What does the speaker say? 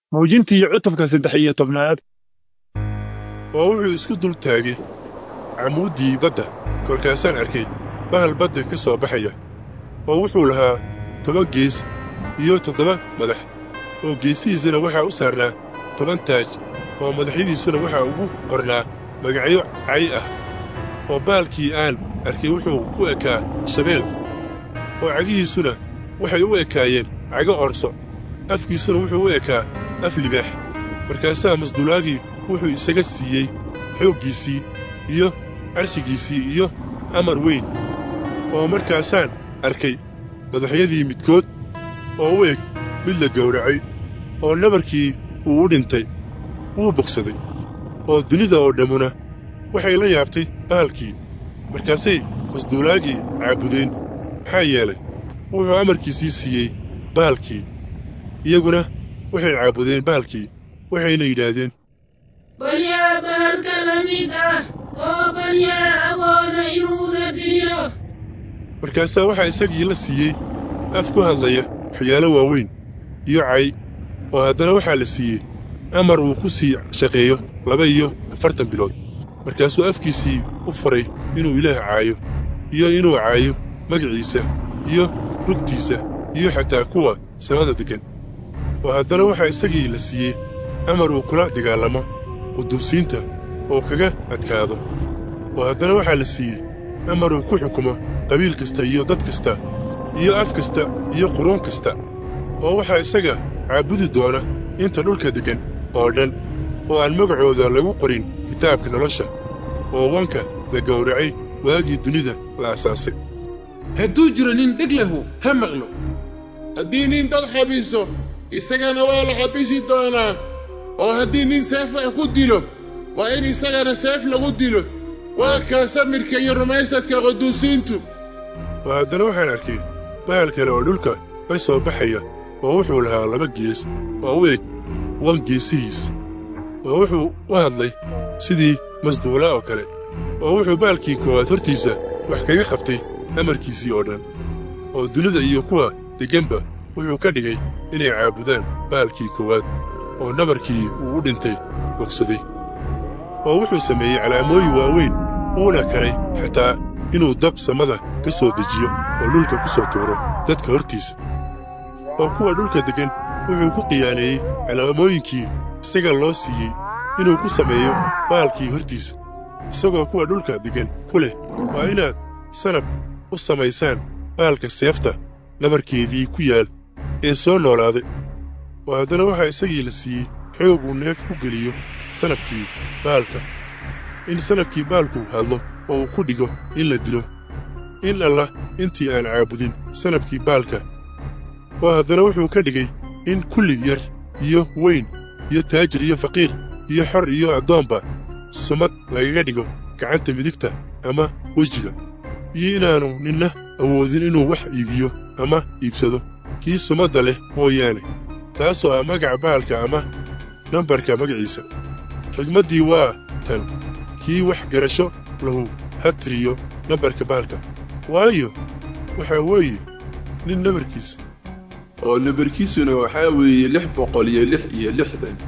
muujintii cutubka saddex iyo tobnaad oo wuxuu isku dul taagay camuuddii badda kolkaasaan arkay bahal badda ka soo baxaya oo wuxuu lahaa toban gees iyo toddoba madax oo geesihiisana waxaa u saarnaa toban taaj oo madaxyadiisuna waxaa ugu qornaa magacyo cay ah oo baalkii aan arkay wuxuu u ekaa shabeel oo cagihiisuna waxay u ekaayeen cago orso afkiisuna wuxuu u ekaa af libaax markaasaa masduulaagii wuxuu isaga siiyey xooggiisii iyo carshigiisii iyo amar weyn oo markaasaan arkay madaxyadii midkood oo u eg mid la gowracay oo nabarkii uu u dhintay wuu bogsaday oo dunida oo dhammuna waxay la yaabtay bahalkii markaasay masduulaagii caabudeen maxaa yeelay wuxuu amarkiisii siiyey bahalkii iyaguna waxay caabudeen bahalkii waxayna yidhaahdeen bal yaa bahalka la mid ah oo bal yaa awooda inuuna dilo markaasaa waxaa isagii la siiyey af ku hadlaya waxyaalo waaweyn iyo cay oo haddana waxaa la siiyey amar uu ku sii shaqeeyo laba iyo afartan bilood markaasuu afkiisii u faray inuu ilaah caayo iyo inuu caayo magaciisa iyo rugtiisa iyo xataa kuwa samada deggan oo haddana waxaa isagii la siiyey amar uu kula dagaallamo quduusiinta oo kaga adkaado oo haddana waxaa la siiyey amar uu ku xukumo qabiil kasta iyo dad kasta iyo af kasta iyo quruun kasta oo waxaa isaga caabudi doona inta dhulka deggan oo dhan oo aan magacooda lagu qorin kitaabka nolosha oo wanka la gowracay waagii dunida la asaasay hadduu jiro nin dheg lahu ha maqlo haddii nin dad xabiso isagana waa la xabisi doonaa oo haddii nin seef wax ku dilo waa in isagana seef lagu dilo waa kaa samirka iyo rumaysadka quduusiintu oo haddana waxaan arkay bahal kale oo dhulka ka soo baxaya oo wuxuu lahaa laba gees oo u eg wan geesihiis oo wuxuu u hadlay sidii masduula oo kale oo wuxuu baalkii koowaad hortiisa wax kaga qabtay amarkiisii oo dhan oo dunida iyo kuwa degganba wuxuu ka dhigay inay caabudaan baalkii koowaad oo nabarkii uu u dhintay bogsaday oo wuxuu sameeyey calaamooyin waaweyn uuna karay xataa inuu dab samada ka soo dejiyo oo dhulka ku soo tuuro dadka hortiisa oo kuwa dhulka deggan wuxuu ku qiyaaneeyey calaamooyinkii isaga loo siiyey inuu ku sameeyo baalkii hortiisa isagoo kuwa dhulka deggan ku leh waa inaad sanab u samaysaan baalka seefta nabarkeedii ku yaal ee soo noolaaday oo haddana waxaa isagii la siiyey xoog uu neef ku geliyo sanabkii baalka in sanabkii baalku hadlo oo uu ku dhigo in la dilo in alla intii aan caabudin sanabkii baalka oo haddana wuxuu ka dhigay in kulli yar iyo weyn iyo taajir iyo faqiir iyo xor iyo addoonba sumad lagaga dhigo gacanta midigta ama wejiga iyo inaannu ninna awoodin inuu wax iibiyo ama iibsado kii sumadda leh mooyaane taasoo ah magaca baalka ama nambarka magaciisa xigmaddii waa tan kii wax garasho lahu ha tiriyo nambarka baalka waayo waxaa weeye nin nambarkiisa oo nambarkiisuna waxaa weeye lix boqol iyo lix iyo lixdan